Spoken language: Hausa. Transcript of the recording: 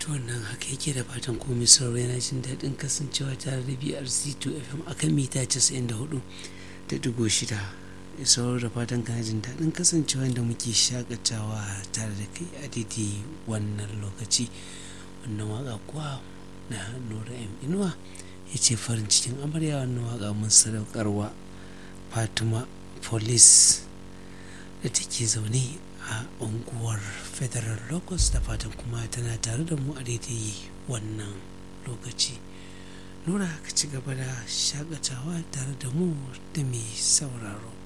wannan haka yake da fatan komai sauraro yana jin daɗin kasancewa tare da brc 2 fm akan mita 94 da digo shida sauraro da fatan kana jin daɗin kasancewa da muke shakatawa tare da kai a daidai wannan lokaci wannan waka kuwa na nura m inuwa ya ce farin cikin amarya wannan waka mun sadaukarwa fatima police da take zaune a unguwar federal locus da fatan kuma tana tare da mu a daidai wannan lokaci nura ka ci gaba da shakatawa tare da mu da mai sauraro